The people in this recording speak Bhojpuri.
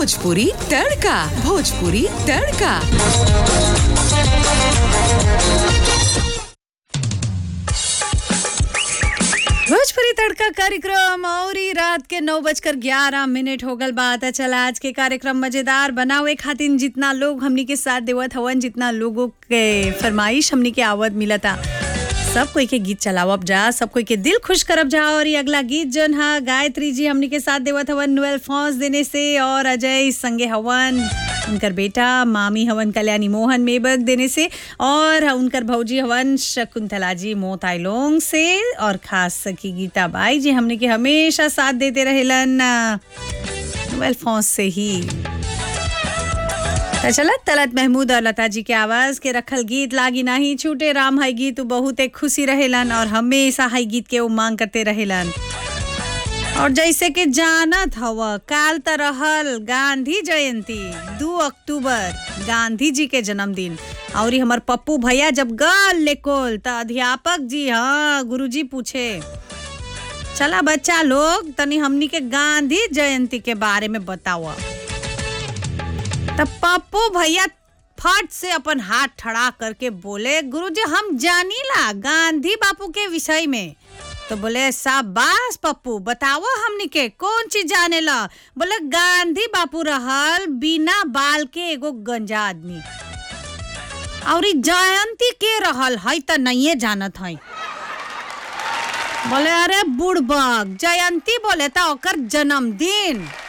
भोजपुरी तड़का भोजपुरी तड़का भोजपुरी तड़का कार्यक्रम और ही रात के नौ बजकर ग्यारह मिनट हो गल बात है चला आज के कार्यक्रम मजेदार बनावे खातिर जितना लोग हमनी के साथ देवत हवन जितना लोगों के फरमाइश हमनी के आवत मिला था सब कोई के गीत चलावब जा सब कोई के दिल खुश करब जा और ये अगला गीत जन हा गायत्री जी हमनी के साथ देवत हवन नुएल फौज देने से और अजय संगे हवन उनकर बेटा मामी हवन कल्याणी मोहन मेबक देने से और उनकर भौजी हवन शकुंतला जी मोताइलोंग से और खास सखी गीता बाई जी हमने के हमेशा साथ देते रहेलन नुएल फौज से ही तो चलत तलत महमूद और लता जी के आवाज के रखल गीत लागी नाही छूटे राम है गीत उ बहुत एक खुशी रहेलन और हमेशा है गीत के उमांग करते रहेलन और जैसे कि जानत हव काल त रहल गांधी जयंती दू अक्टूबर गांधी जी के जन्मदिन और हमर पप्पू भैया जब गल लेकोल त अध्यापक जी हाँ गुरुजी पूछे चला बच्चा लोग तनी हमनी के गांधी जयंती के बारे में बताओ तब पप्पू भैया फट से अपन हाथ ठड़ा करके बोले गुरुजी हम जानीला गांधी बापू के विषय में तो बोले शाबाश पप्पू बताओ हमनी के कौन चीज जाने ला बोले गांधी बापू रहल बिना बाल के एगो गंजा आदमी और ई जयंती के रहल है त नहीं जानत है बोले अरे बुड़बक जयंती बोले त ओकर जन्मदिन